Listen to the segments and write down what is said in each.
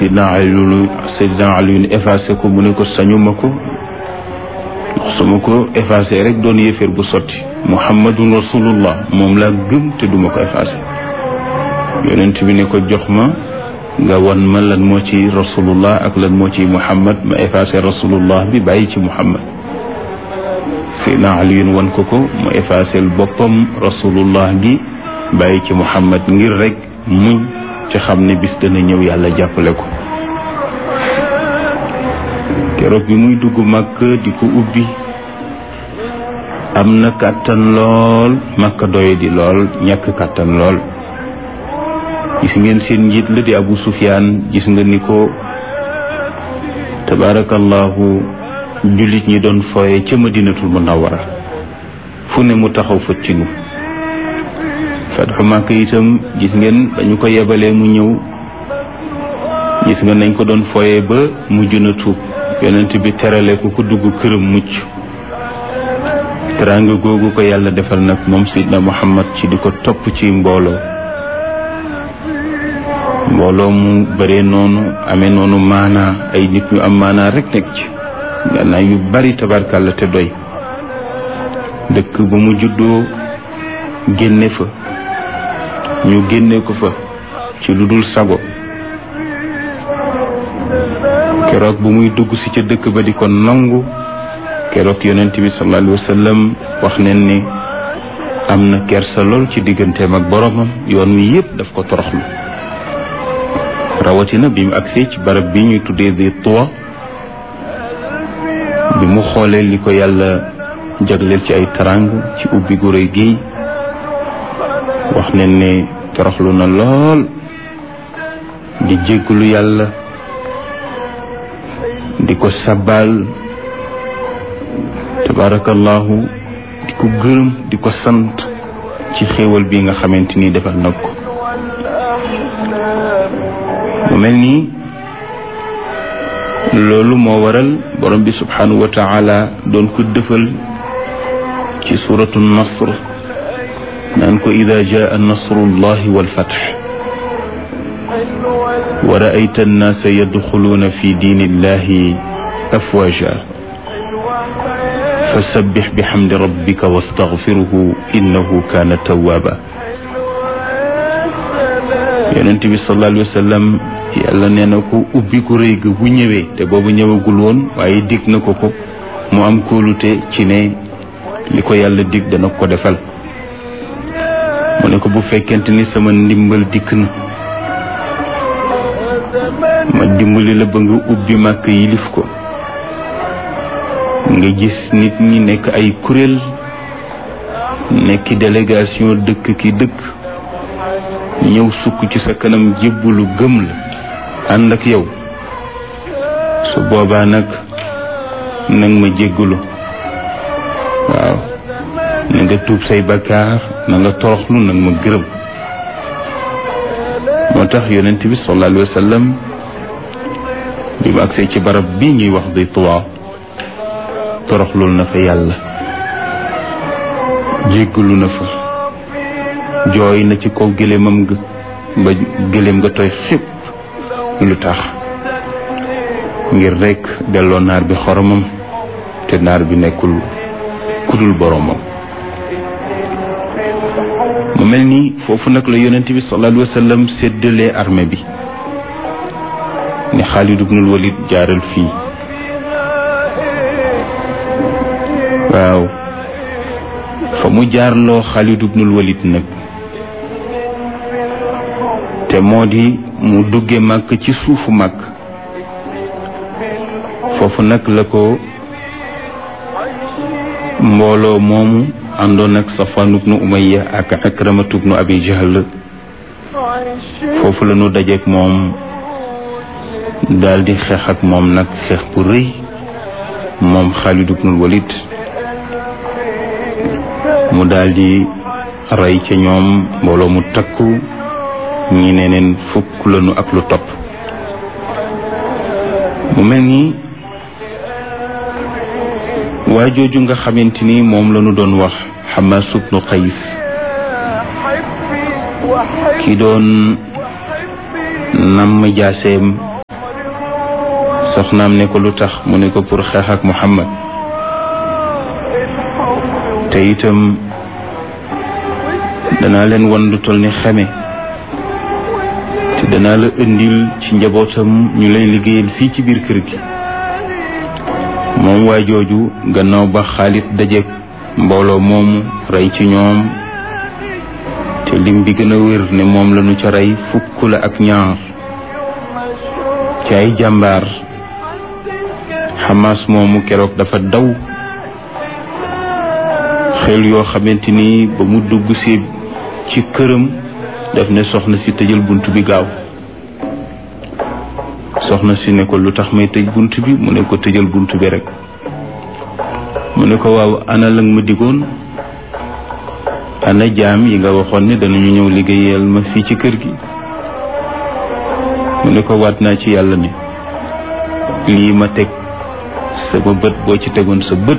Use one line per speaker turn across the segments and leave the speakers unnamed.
Seydina Aliyu Seydina Aliyu effacé ko mu ne ko sañuma ko ndax su ma ko effacé rek doon yéeféer bu sotti muhammadun rasulullah moom laa gëm te duma ko effacé yonent bi ne ko jox ma nga wan ma lan moo ci rasulullah ak lan moo ci muhammad ma effacé rasulullah bi bàyyi ci muhammad Seydina Aliyun wan ko ko mu effacé boppam rasulullah gi bàyyi ci muhammad ngir rek muñ ci xam ne bis dana ñëw yàlla jàppale ko keroog bi muy dugg màkk di ko ubbi am na kàttan lool màkk doye di lool ñàkk kàttan lool gis ngeen seen njiit la di abu sufyaan gis nga ni ko tabaarakallahu jullit ñi doon fooye ca madinatul munawwara fu ne mu taxaw fa tinu fatxu màkk itam gis ngeen dañu ko yebalee mu ñëw gis nga nañ ko doon fooye ba mujj na tuub yonent bi terale ko ku dugg këram mucc teraanga googu ko yàlla defal nag moom sidna muhammad ci di ko topp ci mbooloo mbooloo mu bare noonu amee noonu maanaa ay nit ñu am maanaa rek nekk ci gannaaw yu bari tabarkàlla te doy dëkk ba mu juddoo génne fa ñu génne ko fa ci lu dul sago keroog bu muy dugg si ca dëkk ba di ko nangu keroog yonent bi sallallahu alayhi wa sallam wax neen ni am na kersa lool ci digganteem ak boromam yoon wi yépp daf ko toroxlu rawatina bi mu agsee ci barab bi ñuy tuddee di tuwa bi mu xoolee li ko yàlla jagleel ci ay tarang ci ubbi gu rëy gi wax neen ne toroxlu na lool di jéggulu yàlla di ko sabal tabarakallahu di ko gërëm di ko sant ci xéewal bi nga xamante ni defal nag ko mu mel nii loolu moo waral borom bi subhanahu wa taala doon ko dëfal ci suratu nasr naan ko ida jaa nasrullahi walfatx wa raayta annaasa yadxuluuna fi diini illahi afwaja fasabbix bixamdi rabbika wastaxfiruhu innahu kaana tawaaba yonent bi sallallahu alayhi wa sallam yàlla nee na ko ubbi ko rëy ga bu ñëwee te boobu ñëwagul woon waaye dig na ko ko mu am kóolute ci ne li ko yàlla dig dana ko defal mu ne ko bu fekkente ni sama ndimbal dikk na ma dimbali la ba nga ubbi màkk yilif ko nga gis nit ñi nekk ay kuréel nekki délégation dëkk ki dëkk ñëw sukk ci sa kanam jébbalu gëm la ànd ak yow su boobaa nag nag ma jéggalu waaw na nga tuub say bakkaar na nga toroxlu nag ma gërëm moo tax yonent bi sallallahu alayhi wa sallam bi mu agsee ci barab bi ñuy wax di tuwaa toroxlul na fa yàlla jéggalu na fa jooy na ci kaw gëléemam ga ba gëléem nga tooy xépp lu tax ngir rekk delloo naar bi xoromam te naar bi nekkul kudul boromam mu mel ni foofu nag la yonent bi sallallahu alayhi wa sallam séddalee armée bi ni Xaalid ibnul Walid jaaral fii waaw fa mu jaarloo Xaalid ibnul Walid nag te moo di mu dugge màkk ci suufu màkk foofu nag la ko mbooloo moomu àndoon ak Safwan ibnu Umayya ak Akramatu ibnu Abi Jahl foofu la ñu dajeek moom daal di xeex ak moom nag xeex bu rëy moom Xaalid ibnul Walid mu daal di rey ca ñoom mbooloo mu takku ñi ne neen fukk lañu ak lu topp mu mel ni waa jooju nga xamante ni moom lañu doon wax Xamaas ibnu Qays ki doon namm jaaseem soxnaam ne ko lu tax mu ne ko pour xeex ak Muhammad te itam danaa leen wan lu toll ni xeme te danaa la indil ci njabootam ñu lay liggéeyal fii ci biir kër gi moom waa jooju gannaaw ba Xaalid daje mbooloo moomu rey ci ñoom te lim bi gën a wér ne moom lañu ca rey fukk la ak ñaar ci ay jàmbaar Hamas moomu keroog dafa daw xel yoo xamante ni ba mu dugg si ci këram daf ne soxna si tëjal bunt bi gaaw soxna si ne ko lu tax may tëj bunt bi mu ne ko tëjal bunt bi rek mu ne ko waaw ana lang ma digoon ana jaam yi nga waxoon ne danañu ñëw liggéeyal ma fii ci kër gi mu ne ko waat naa ci yàlla ne lii ma teg sama bët boo ci tegoon sa bët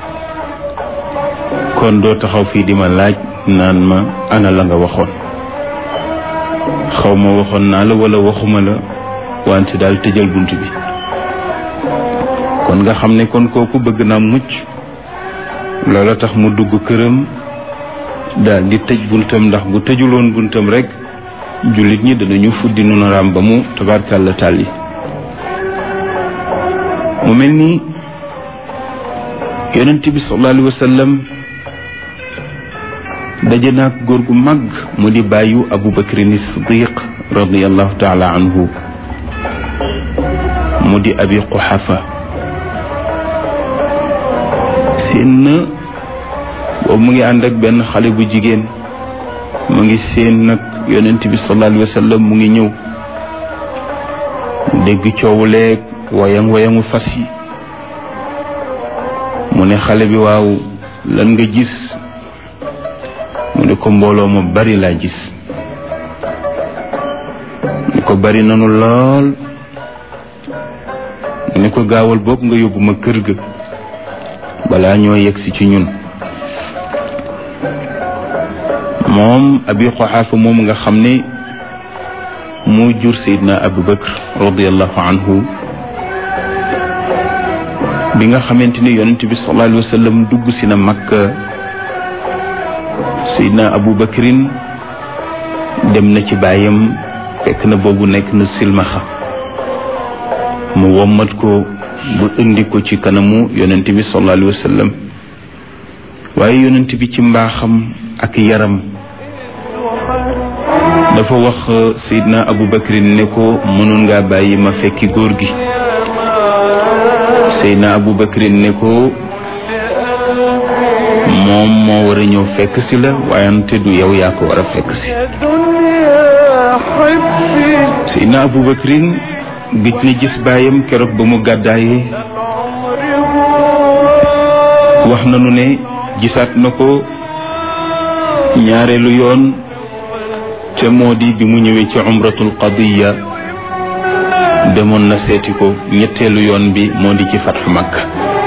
kon doo taxaw fii di ma laaj naan ma ana la nga waxoon xaw ma waxoon naa la wala waxuma la wante daal tëjal bunt bi kon nga xam ne kon kooku bëgg naa mucc loola tax mu dugg këram daal di tëj buntam ndax bu tëjuloon buntam rek jullit ñi danañu fuddi nu naraam ba mu tabarkàlla tàlli mu mel ni yonent bi sallallahu alayhi wa sallam daje naag góor gu mag mu di bàyyu abu bakrin siddiq radiallahu taala anhu mu di abi quxafa seen na boobu mu ngi ànd ak benn xale bu jigéen mu ngi seen nag yonent bi sallallahu alayhi wa sallam mu ngi ñëw dégg coowuleeg wayang wayangu fas yi mu ne xale bi waaw lan nga gis mu ne ko mbooloo ma bari laa gis mu ko bari nanu lool mu ne ko gaawal boog nga yóbbu ma kër ga balaa ñoo yegsi ci ñun moom abi xoxaafa moom nga xam ne moo jur sayidna abu bakr radiallahu anhu bi nga xamante ni yonent bi sallallahu alayhi wa sallam dugg si na makka sayidna abu bakrin dem na ci baayam fekk na boobu nekk na silmaxa mu wommat ko ba indi ko ci kanamu yonent bi sallallahu alayhi wa sallam waaye yonent bi ci mbaaxam ak yaram dafa wax Seydina Abu Bakrin ne ko mënoon ngaa bàyyi ma fekki góor gi Seydina Abu Bakrin ne ko moom moo war a ñëw fekk si la waayante du yow yaa ko war a fekk si Seydina Abu Bakrin gëj na gis baayam keroog ba mu gàddaayee wax nanu ne gisaat na ko ñaareelu yoon te moo di bi mu ñëwee ci umratul qadiya demoon na seeti ko ñetteelu yoon bi moo di ci fatxu Makka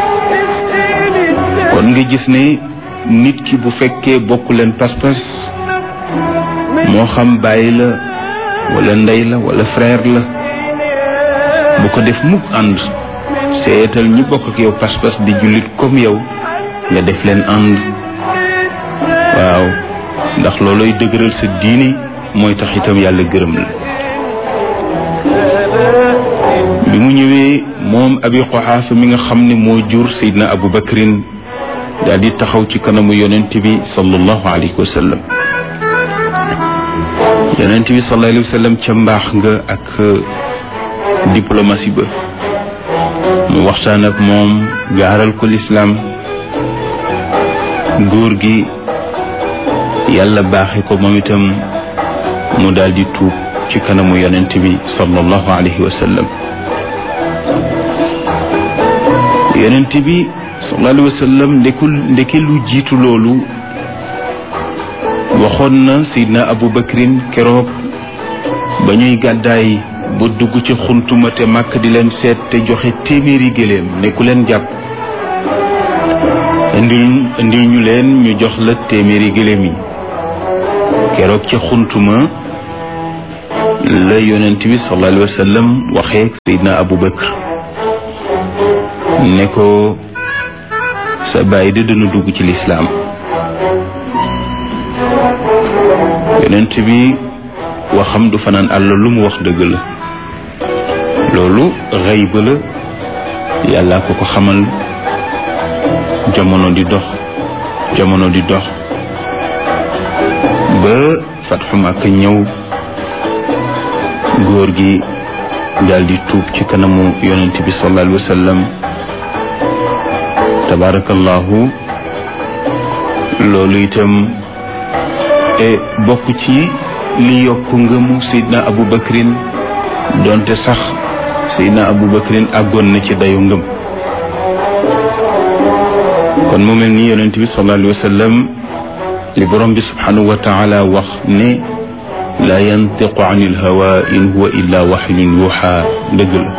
kon nga gis ne nit ki bu fekkee bokk leen pas-pas moo xam bàyyi la wala ndey la wala frère la bu ko def mukk ànd seetal ñi bokk ak yow pas-pas di jullit comme yow nga def leen ànd waaw ndax looloy dëgëral sa diini mooy tax itam yàlla gërëm la bi mu ñëwee moom abi xoxaafa mi nga xam ne moo jur seydna abu bakrin daal di taxaw ci kanamu yonent bi sallallahu alayhi wa sallam yonent bi sallallahu alayhi wa sallam ca mbaax nga ak diplomatie ba mu waxtaan ak moom gaaral ko lislaam góor gi yàlla baaxe ko moom itam mu daal di tuub ci kanamu yonent bi sallallahu alayhi wa sallam yonent bi sallallahu alayhi wa sallam ndekul ndeke lu jiitu loolu waxoon na Seydina Abu Bakrin keroog ba ñuy gàddaay ba dugg ci xuntuma te màkk di leen seet te joxe téeméeri géléem ne ku leen jàpp indil indil ñu leen ñu jox la téeméeri géléem yi keroog ci xuntuma la yonent bi sallallahu alayhi wa sallam waxee Seydina Abu Bakr ne ko sa bàyyi de dana dugg ci lislaam yonent bi waxam du fanaan àll lu mu wax dëgg la loolu xëy ba la yàlla ko ko xamal jamono di dox jamono di dox ba fatxu Makka ñëw góor gi daal di tuub ci kanamu yonent bi sallallahu alayhi wa sallam tabarakallahu loolu itam bokk ci li yokk ngëmu Seydina Abu Bakrin donte sax Seydina Abu Bakrin àggoon na ci dayu ngëm kon mu mel ni yonent bi sallallahu alayhi wa sallam li borom bi subhanahu wa taala wax ne la yantiqu an il hawa in huwa illa waxyun yuuxa dëgg la